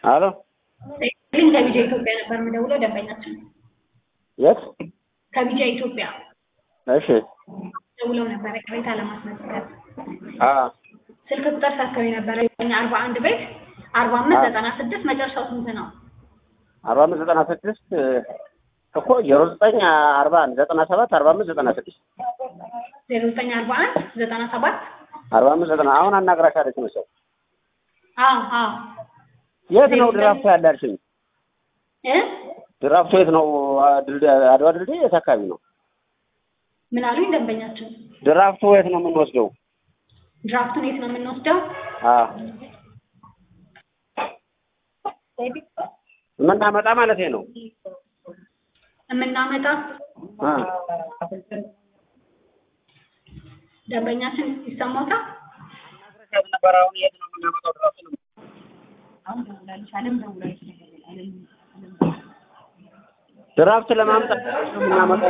አሎ ግን ከቢጃ ኢትዮጵያ ነበር የምደውለው ደንበኛችን የት? ከቢጃ ኢትዮጵያ እሺ ደውለው ነበረ ቅሬታ ለማስመዝገብ አ ስልክ ቁጥር ሰጥተው የነበረ አርባ አንድ ቤት አርባ አምስት ዘጠና ስድስት መጨረሻው ስንት ነው? አርባ አምስት ዘጠና ስድስት እኮ ዜሮ ዘጠኝ አርባ አንድ ዘጠና ሰባት አርባ አምስት ዘጠና ስድስት ዜሮ ዘጠኝ አርባ አንድ ዘጠና ሰባት አርባ አምስት ዘጠና አሁን አናግራሻለች መሰለኝ። አዎ አዎ የት ነው ድራፍቱ ያለ አልሽኝ? እ ድራፍቱ የት ነው? ድልድይ አድዋ ድልድይ የት አካባቢ ነው? ምን አሉኝ ደንበኛችን? ድራፍቱ የት ነው የምንወስደው? ድራፍቱን የት ነው የምንወስደው? አ የምናመጣ ማለት ነው። የምናመጣ አ ደንበኛችን ይሰማታል? ነበር አሁን የት ነው የምናመጣው ድራፍቱ ነው? ድራፍት ለማምጣት የምናመጣው